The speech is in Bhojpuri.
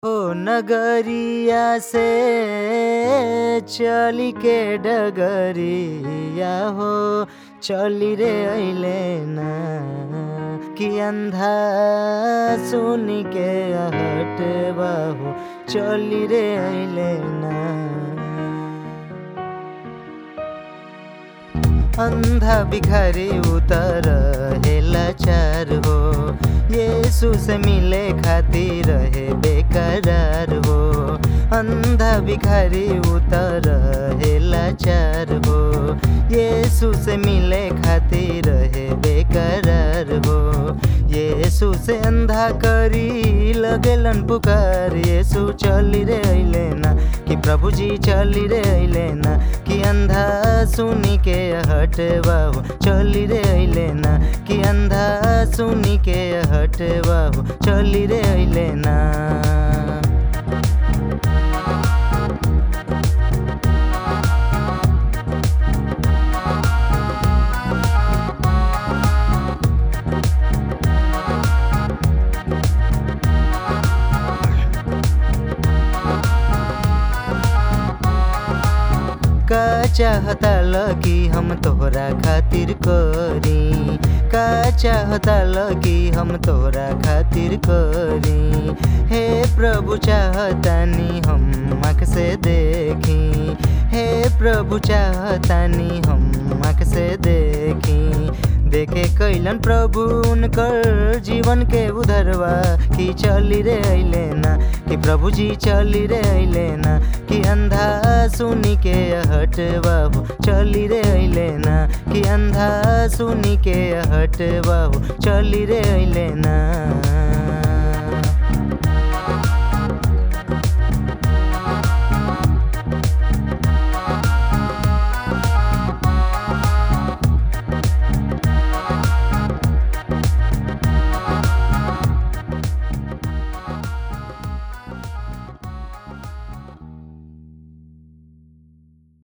ओ नगरिया से चली के डगरिया हो चली रे अइले ना कि अंधा सुन के हट बाहु चली रे अइले ना अंधा भिखारी उतर हेला चार हो यीशु से मिले खातिर रहे बेकरार हो अंधा भिखारी उतर हेला चार हो यीशु से मिले खातिर रहे बेकरार हो यीशु से अंधा करी लगेलन पुकार यीशु चली रे अइले ना कि प्रभु जी चली रे अइले ना कि अंधा सुनी के हट बाहु चली रे अइले ना कि अंधा सुनी के हट बाहु चली रे अइले ना का चाहता लगी हम तोहरा खातिर करी का चाहता लगी हम तोहरा खातिर करी हे प्रभु चाहतानी हम आँख से देखी हे प्रभु चाहतानी हम आँख से देखी देखे कैलन प्रभु उनकर जीवन के उधरवा कि चली रे अइले ना कि प्रभु जी चली रे अइले ना कि अंधा सुनी के हट बाबू चली रे अइले ना कि अंधा सुनी के हट बाबू चली रे अइले ना